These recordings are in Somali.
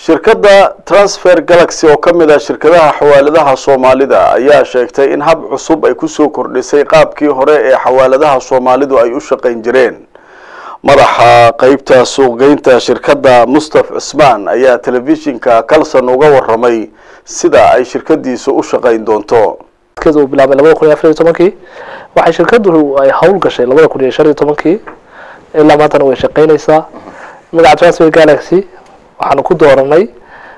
shirkadda transfer galaxy oo ka mid ah shirkadaha xawaaladaha soomaalida ayaa sheegtay in hab cusub ay kusoo kordhisay qaabkii hore ee xawaaladaha soomaalidu ay u shaqayn jireen madaxa qeybta suuqgeynta shirkadda mustaf cismaan ayaa telefishinka kalson uga waramay sida ay shirkadiisu u shaqayn doonto uu bilaabay labada kun iyo afar iyo tobankii waxay shirkadu ay hawl gashay labada kun iyo shan iyo tobankii ilaa maantana way shaqaynaysaa magaca transfer galaxy waxaanu ku dooranay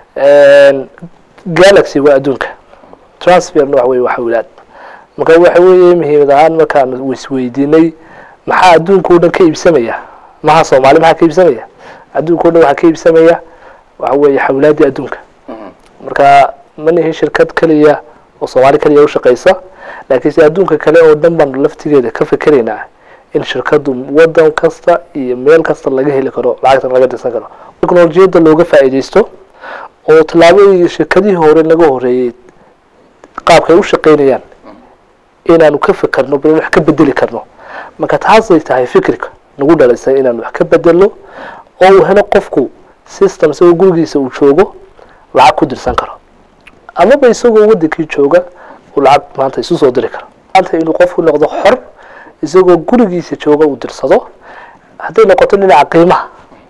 galaxy waa adduunka transferna waxa weye waa xawlaad marka waxa weeye muhiimad ahaan markaan isweydiinay maxaa adduunka o dhan ka iibsamaya maha soomaali maxaa ka iibsamaya adduunka o dhan waxaa ka iibsamaya waxa weeye xawlaadii adduunka marka ma nihin shirkad keliya oo soomaali keliya ushaqaysa laakiinse adduunka kale oo dhan baanu laftigeeda ka fikeraynaa in shirkadu wadan kasta iyo meel kasta laga heli karo lacagtan laga dirsan karo technolojiyadda looga faa'iidaysto oo tallaabadii shirkadihii hore laga horeeyey qaabkay u shaqaynayaan inaanu ka fikerno bal wax ka bedeli karno marka taasay tahay fikirka nagu dhalisay inaanu wax ka bedelo oo uu helo qofku system isagoo gurigiisa uu joogo lacag ku dirsan karo amaba isagoo wadankii jooga uu lacag maanta isu soo diri karo maanta inuu qofku noqdo xor isagoo gurigiisa jooga uu dirsado hadday noqoto dhinaca qiimaha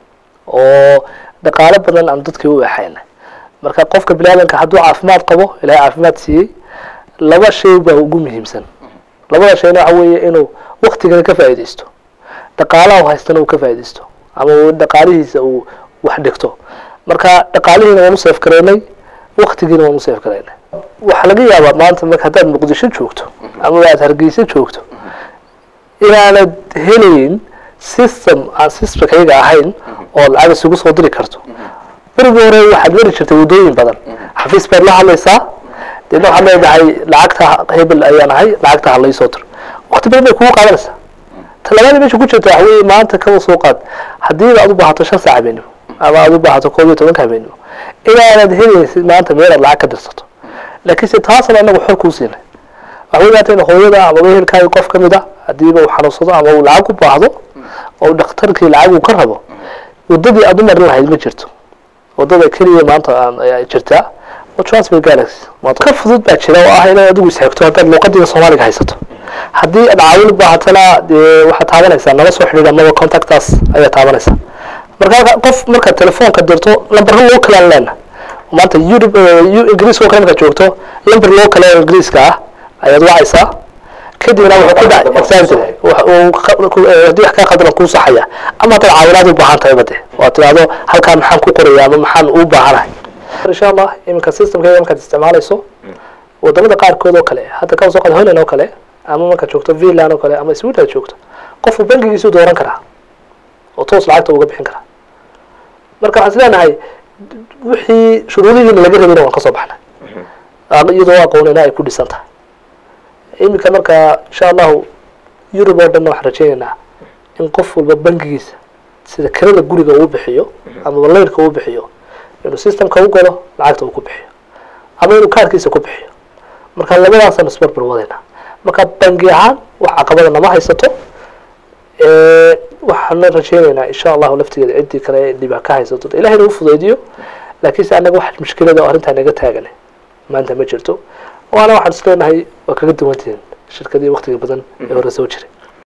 oo dhaqaalo badan aan dadkii u exayna marka qofka biniaadanka hadduu caafimaad qabo ilahay caafimaad siiyey laba shay baa ugu muhiimsan labada shayna waxa weeye inuu waktigana ka faa'iidaysto dhaqaalaha haystana uu ka faa'iidaysto ama dhaqaalihiisa uu wax dhigto marka dhaqaalihiina waan u seef gareynay waktigiina waan u seef gareynay waxaa laga yaabaa maanta marka haddaad muqdisho joogto ama aad hargeysa joogto inaanad helayn system aan systemkayga ahayn oo lacag isugu soo diri karto berigi hore waxaad mari jirtay waddooyin badan xafiis baad la hadlaysaa deedna waxaad leedahay lacagta hebel ayaan ahay lacagta halaysoo dir wakti badan bay kugu qaadanaysaa talabaadii meesha ku jirta waxa weye maanta kaba soo qaad haddii aad u baahato shan saac habeenimo ama aad u baahato koob iyo tobanka habeenimo inaanad helaysid maanta meel aad lacag ka dirsato laakiinse taasna anagu xor kuu siinay waxa wey maanta in hooyada ama wehelkaaga qof ka mid a hadiiba uu xanuunsado ama uu lacag u baahdo oo dhakhtarkii lacag uu ka rabo waddadii aad u marin lahayd ma jirto waddada keliya maanta jirtaa oo transfer galaxy ka fudud baa jira oo ah inaad adigu isxigto haddaad luuqadiga soomaaliga haysato haddii aad caawin u baahatana dee waxaad taabanaysaa nala soo xidhiidh amaba contactaas ayaad taabanaysaa marka qof markaad telefoonka dirto lambarro loo kalaan leena maanta yurub ingiriiska oo kale markaad joogto lambar loo kale oo ingiriiska ah ayaad wacaysaa kadibna wuxuu ku dhac exactly haddii wax kaa qaldan kuu saxaya ama haddaad caawinaad u baahan tahay bade oo tidhaahdo halkaan maxaan ku qoraya ama maxaan u baahanahay insha allah iminka systemkeeda markaad isticmaalayso wadamada qaarkood oo kale hadda kaba soo qaad holland oo kale ama markaad joogto finland oo kale ama sweden aad joogto qofku bankigiisu dooran karaa oo toos lacagta uga bixin karaa marka waxaan is leenahay wixii shuruudihiina laga rabayna waan ka soo baxnay iyadoo aqoonina ay ku dhisan tahay iminka marka insha allahu yurub oo dhanna waxaan rajaynaynaa in qof walba bankigiisa sida kirada guriga uu bixiyo ama layrka uu bixiyo inuu systemka u galo lacagta uu ku bixiyo ama inuu kaarkiisa ku bixiyo marka labadaasaan isbarbar wadayna marka bangi ahaan wax caqabada nama haysato waxaana rajaynaynaa insha allahu laftigeeda ciddii kale dhibaa ka haysato ilahayna u fudaydiyo laakiinse annaga wax mushkilada oo arrintaa naga taagan maanta ma jirto waana waxaan is leenahay waa kaga duwantihiin shirkadii waktiga badan ee hore soo jiray